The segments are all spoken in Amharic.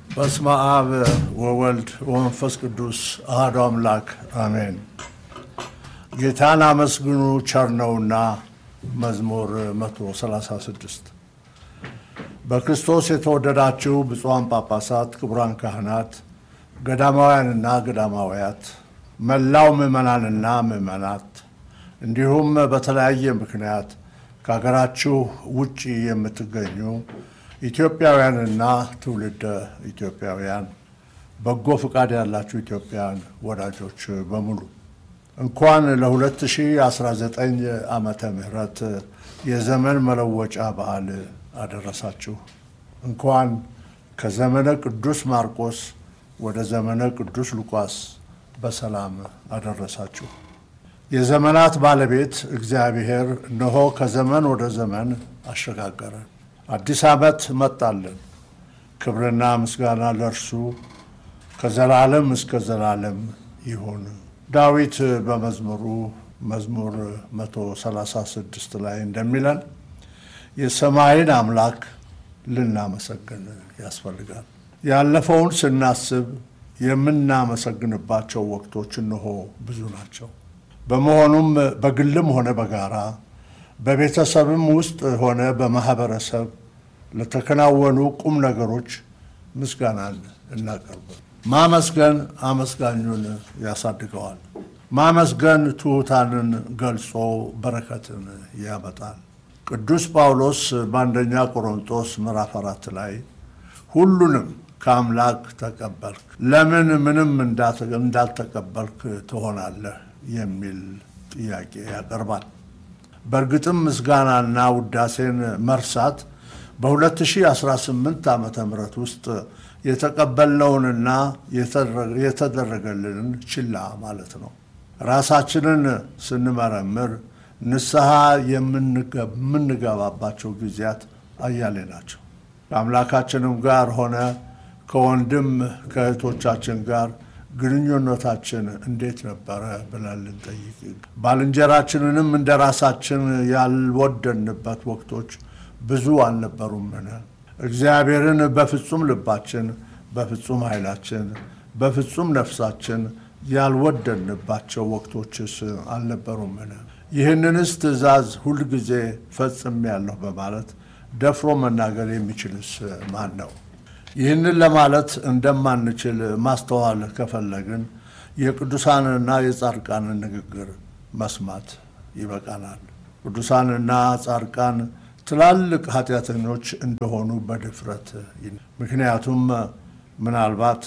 በስመ አብ ወወልድ ወመንፈስ ቅዱስ አሐዱ አምላክ አሜን። ጌታን አመስግኑ ቸር ነውና መዝሙር 136 በክርስቶስ የተወደዳችሁ ብፁዓን ጳጳሳት፣ ክቡራን ካህናት፣ ገዳማውያንና ገዳማውያት፣ መላው ምዕመናንና ምዕመናት እንዲሁም በተለያየ ምክንያት ከሀገራችሁ ውጭ የምትገኙ ኢትዮጵያውያንና ትውልደ ኢትዮጵያውያን በጎ ፍቃድ ያላችሁ ኢትዮጵያን ወዳጆች በሙሉ እንኳን ለ2019 ዓመተ ምህረት የዘመን መለወጫ በዓል አደረሳችሁ። እንኳን ከዘመነ ቅዱስ ማርቆስ ወደ ዘመነ ቅዱስ ሉቃስ በሰላም አደረሳችሁ። የዘመናት ባለቤት እግዚአብሔር እነሆ ከዘመን ወደ ዘመን አሸጋገረን። አዲስ ዓመት መጣልን። ክብርና ምስጋና ለእርሱ ከዘላለም እስከ ዘላለም ይሁን። ዳዊት በመዝሙሩ መዝሙር 136 ላይ እንደሚለን የሰማይን አምላክ ልናመሰግን ያስፈልጋል። ያለፈውን ስናስብ የምናመሰግንባቸው ወቅቶች እነሆ ብዙ ናቸው። በመሆኑም በግልም ሆነ በጋራ በቤተሰብም ውስጥ ሆነ በማህበረሰብ ለተከናወኑ ቁም ነገሮች ምስጋናን እናቀርብ። ማመስገን አመስጋኙን ያሳድገዋል። ማመስገን ትሑታንን ገልጾ በረከትን ያመጣል። ቅዱስ ጳውሎስ በአንደኛ ቆሮንጦስ ምዕራፍ አራት ላይ ሁሉንም ከአምላክ ተቀበልክ፣ ለምን ምንም እንዳልተቀበልክ ትሆናለህ የሚል ጥያቄ ያቀርባል። በእርግጥም ምስጋናና ውዳሴን መርሳት በ2018 ዓ ም ውስጥ የተቀበልነውንና የተደረገልንን ችላ ማለት ነው። ራሳችንን ስንመረምር ንስሐ የምንገባባቸው ጊዜያት አያሌ ናቸው። ከአምላካችንም ጋር ሆነ ከወንድም ከእህቶቻችን ጋር ግንኙነታችን እንዴት ነበረ ብለን ልንጠይቅ፣ ባልንጀራችንንም እንደ ራሳችን ያልወደንበት ወቅቶች ብዙ አልነበሩምን? እግዚአብሔርን በፍጹም ልባችን፣ በፍጹም ኃይላችን፣ በፍጹም ነፍሳችን ያልወደንባቸው ወቅቶችስ አልነበሩምን? ይህንንስ ትእዛዝ ሁልጊዜ ፈጽሜያለሁ በማለት ደፍሮ መናገር የሚችልስ ማን ነው? ይህንን ለማለት እንደማንችል ማስተዋል ከፈለግን የቅዱሳንና የጻድቃንን ንግግር መስማት ይበቃናል። ቅዱሳንና ጻድቃን ትላልቅ ኃጢአተኞች እንደሆኑ በድፍረት ምክንያቱም ምናልባት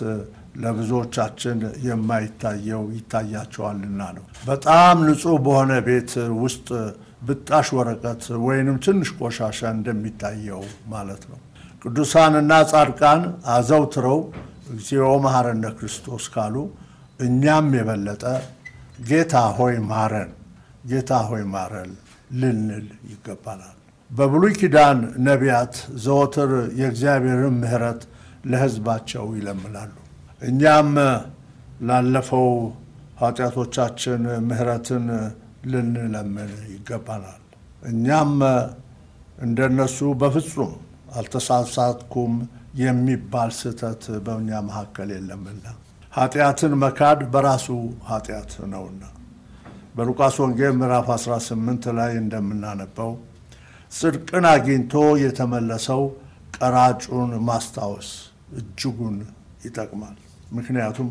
ለብዙዎቻችን የማይታየው ይታያቸዋልና ነው። በጣም ንጹሕ በሆነ ቤት ውስጥ ብጣሽ ወረቀት ወይንም ትንሽ ቆሻሻ እንደሚታየው ማለት ነው። ቅዱሳንና ጻድቃን አዘውትረው እግዚኦ መሐረነ ክርስቶስ ካሉ እኛም የበለጠ ጌታ ሆይ ማረን፣ ጌታ ሆይ ማረን ልንል ይገባናል። በብሉይ ኪዳን ነቢያት ዘወትር የእግዚአብሔርን ምሕረት ለሕዝባቸው ይለምናሉ። እኛም ላለፈው ኃጢአቶቻችን ምሕረትን ልንለምን ይገባናል። እኛም እንደነሱ በፍጹም አልተሳሳትኩም የሚባል ስህተት በእኛ መካከል የለምና ኃጢአትን መካድ በራሱ ኃጢአት ነውና በሉቃስ ወንጌል ምዕራፍ 18 ላይ እንደምናነበው ጽድቅን አግኝቶ የተመለሰው ቀራጩን ማስታወስ እጅጉን ይጠቅማል። ምክንያቱም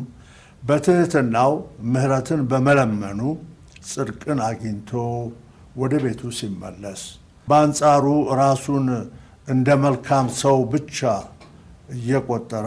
በትሕትናው ምሕረትን በመለመኑ ጽድቅን አግኝቶ ወደ ቤቱ ሲመለስ፣ በአንጻሩ ራሱን እንደ መልካም ሰው ብቻ እየቆጠረ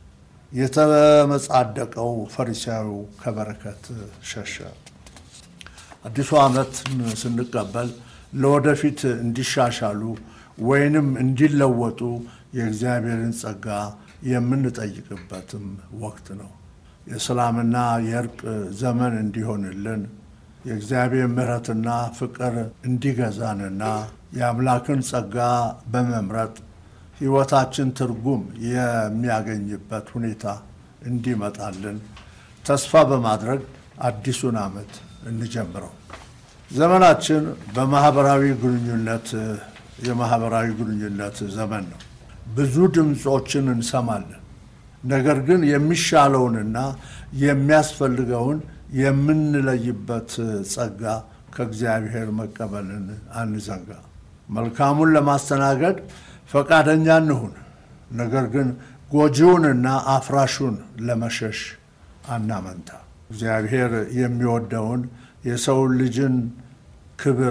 የተመጻደቀው ፈሪሳዊው ከበረከት ሸሸ። አዲሱ ዓመትን ስንቀበል ለወደፊት እንዲሻሻሉ ወይንም እንዲለወጡ የእግዚአብሔርን ጸጋ የምንጠይቅበትም ወቅት ነው። የሰላምና የእርቅ ዘመን እንዲሆንልን የእግዚአብሔር ምሕረትና ፍቅር እንዲገዛንና የአምላክን ጸጋ በመምረጥ ሕይወታችን ትርጉም የሚያገኝበት ሁኔታ እንዲመጣልን ተስፋ በማድረግ አዲሱን ዓመት እንጀምረው። ዘመናችን በማህበራዊ ግንኙነት የማህበራዊ ግንኙነት ዘመን ነው። ብዙ ድምፆችን እንሰማለን። ነገር ግን የሚሻለውንና የሚያስፈልገውን የምንለይበት ጸጋ ከእግዚአብሔር መቀበልን አንዘንጋ። መልካሙን ለማስተናገድ ፈቃደኛ እንሁን። ነገር ግን ጎጂውንና አፍራሹን ለመሸሽ አናመንታ። እግዚአብሔር የሚወደውን የሰው ልጅን ክብር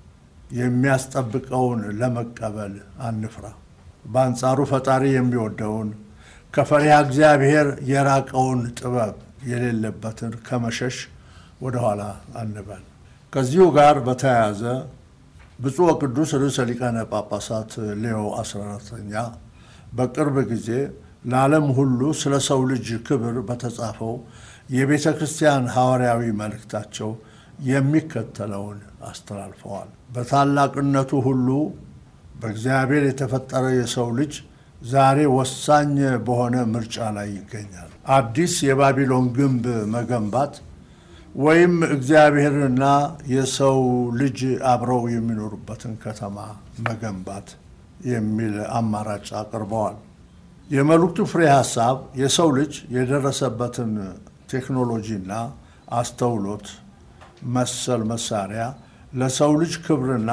የሚያስጠብቀውን ለመቀበል አንፍራ። በአንጻሩ ፈጣሪ የሚወደውን ከፈሪሃ እግዚአብሔር የራቀውን ጥበብ የሌለበትን ከመሸሽ ወደኋላ አንበል። ከዚሁ ጋር በተያያዘ ብፁዕ ወቅዱስ ርዕሰ ሊቃነ ጳጳሳት ሌዮ 14ኛ በቅርብ ጊዜ ለዓለም ሁሉ ስለ ሰው ልጅ ክብር በተጻፈው የቤተ ክርስቲያን ሐዋርያዊ መልእክታቸው የሚከተለውን አስተላልፈዋል። በታላቅነቱ ሁሉ በእግዚአብሔር የተፈጠረ የሰው ልጅ ዛሬ ወሳኝ በሆነ ምርጫ ላይ ይገኛል። አዲስ የባቢሎን ግንብ መገንባት ወይም እግዚአብሔርና የሰው ልጅ አብረው የሚኖሩበትን ከተማ መገንባት የሚል አማራጭ አቅርበዋል። የመልእክቱ ፍሬ ሐሳብ የሰው ልጅ የደረሰበትን ቴክኖሎጂና አስተውሎት መሰል መሳሪያ ለሰው ልጅ ክብርና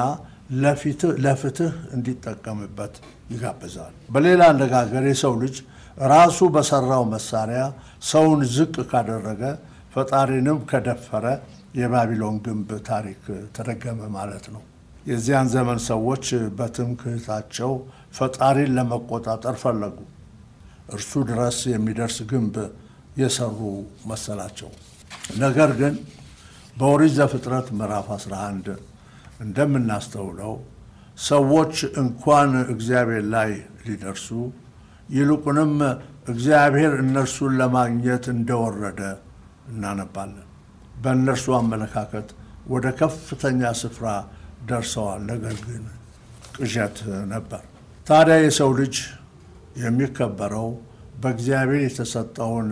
ለፍትህ እንዲጠቀምበት ይጋብዛል። በሌላ አነጋገር የሰው ልጅ ራሱ በሰራው መሳሪያ ሰውን ዝቅ ካደረገ ፈጣሪንም ከደፈረ የባቢሎን ግንብ ታሪክ ተደገመ ማለት ነው። የዚያን ዘመን ሰዎች በትምክህታቸው ፈጣሪን ለመቆጣጠር ፈለጉ። እርሱ ድረስ የሚደርስ ግንብ የሰሩ መሰላቸው። ነገር ግን በኦሪት ዘፍጥረት ምዕራፍ 11 እንደምናስተውለው ሰዎች እንኳን እግዚአብሔር ላይ ሊደርሱ ይልቁንም እግዚአብሔር እነርሱን ለማግኘት እንደወረደ እናነባለን። በእነርሱ አመለካከት ወደ ከፍተኛ ስፍራ ደርሰዋል። ነገር ግን ቅዠት ነበር። ታዲያ የሰው ልጅ የሚከበረው በእግዚአብሔር የተሰጠውን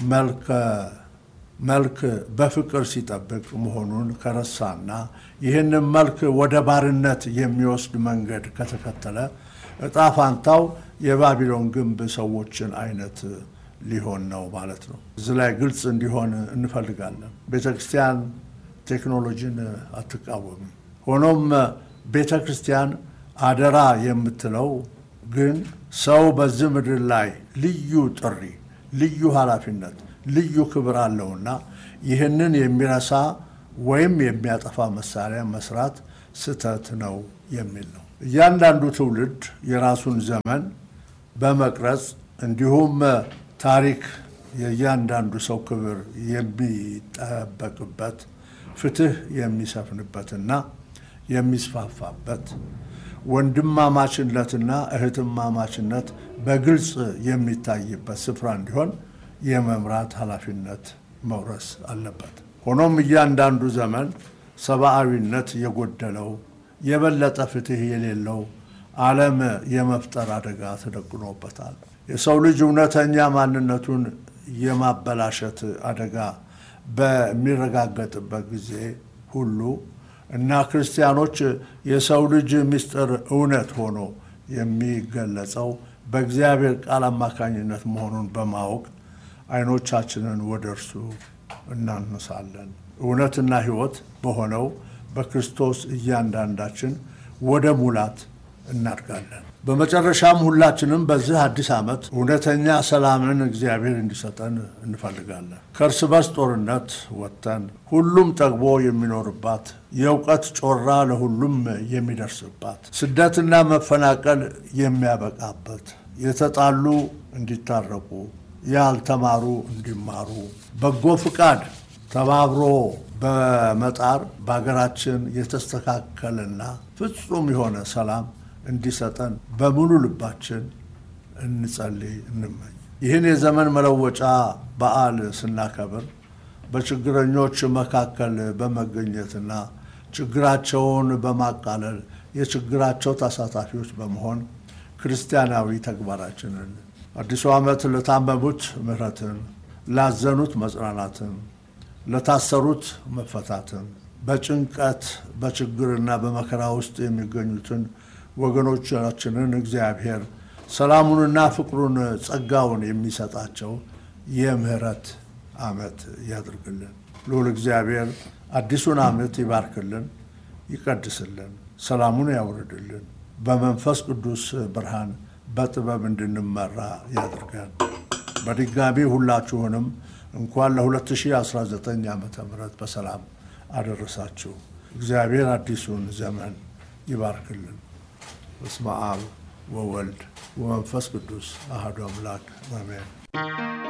መልክ በፍቅር ሲጠብቅ መሆኑን ከረሳና ይህንን መልክ ወደ ባርነት የሚወስድ መንገድ ከተከተለ እጣ ፋንታው የባቢሎን ግንብ ሰዎችን አይነት ሊሆን ነው ማለት ነው። እዚህ ላይ ግልጽ እንዲሆን እንፈልጋለን። ቤተ ክርስቲያን ቴክኖሎጂን አትቃወምም። ሆኖም ቤተ ክርስቲያን አደራ የምትለው ግን ሰው በዚህ ምድር ላይ ልዩ ጥሪ፣ ልዩ ኃላፊነት፣ ልዩ ክብር አለውና ይህንን የሚረሳ ወይም የሚያጠፋ መሳሪያ መስራት ስህተት ነው የሚል ነው። እያንዳንዱ ትውልድ የራሱን ዘመን በመቅረጽ እንዲሁም ታሪክ የእያንዳንዱ ሰው ክብር የሚጠበቅበት ፍትህ የሚሰፍንበትና የሚስፋፋበት ወንድማማችነትና እህትማማችነት በግልጽ የሚታይበት ስፍራ እንዲሆን የመምራት ኃላፊነት መውረስ አለበት። ሆኖም እያንዳንዱ ዘመን ሰብአዊነት የጎደለው የበለጠ ፍትህ የሌለው ዓለም የመፍጠር አደጋ ተደቅኖበታል። የሰው ልጅ እውነተኛ ማንነቱን የማበላሸት አደጋ በሚረጋገጥበት ጊዜ ሁሉ እና ክርስቲያኖች የሰው ልጅ ምስጢር እውነት ሆኖ የሚገለጸው በእግዚአብሔር ቃል አማካኝነት መሆኑን በማወቅ ዓይኖቻችንን ወደ እርሱ እናነሳለን። እውነትና ሕይወት በሆነው በክርስቶስ እያንዳንዳችን ወደ ሙላት እናድጋለን። በመጨረሻም ሁላችንም በዚህ አዲስ ዓመት እውነተኛ ሰላምን እግዚአብሔር እንዲሰጠን እንፈልጋለን። ከእርስ በርስ ጦርነት ወጥተን ሁሉም ጠግቦ የሚኖርባት የእውቀት ጮራ ለሁሉም የሚደርስባት ስደትና መፈናቀል የሚያበቃበት የተጣሉ እንዲታረቁ፣ ያልተማሩ እንዲማሩ በጎ ፍቃድ ተባብሮ በመጣር በሀገራችን የተስተካከለና ፍጹም የሆነ ሰላም እንዲሰጠን በሙሉ ልባችን እንጸልይ፣ እንመኝ። ይህን የዘመን መለወጫ በዓል ስናከብር በችግረኞች መካከል በመገኘትና ችግራቸውን በማቃለል የችግራቸው ተሳታፊዎች በመሆን ክርስቲያናዊ ተግባራችንን አዲሱ ዓመት ለታመሙት ምሕረትን፣ ላዘኑት መጽናናትን፣ ለታሰሩት መፈታትን፣ በጭንቀት በችግርና በመከራ ውስጥ የሚገኙትን ወገኖቻችንን እግዚአብሔር ሰላሙንና ፍቅሩን ጸጋውን የሚሰጣቸው የምህረት ዓመት ያድርግልን። ልዑል እግዚአብሔር አዲሱን ዓመት ይባርክልን፣ ይቀድስልን፣ ሰላሙን ያውርድልን። በመንፈስ ቅዱስ ብርሃን በጥበብ እንድንመራ ያድርገን። በድጋሚ ሁላችሁንም እንኳን ለ2019 ዓ ም በሰላም አደረሳችሁ። እግዚአብሔር አዲሱን ዘመን ይባርክልን። በስመ አብ ወወልድ ወመንፈስ ቅዱስ አሐዱ አምላክ አሜን።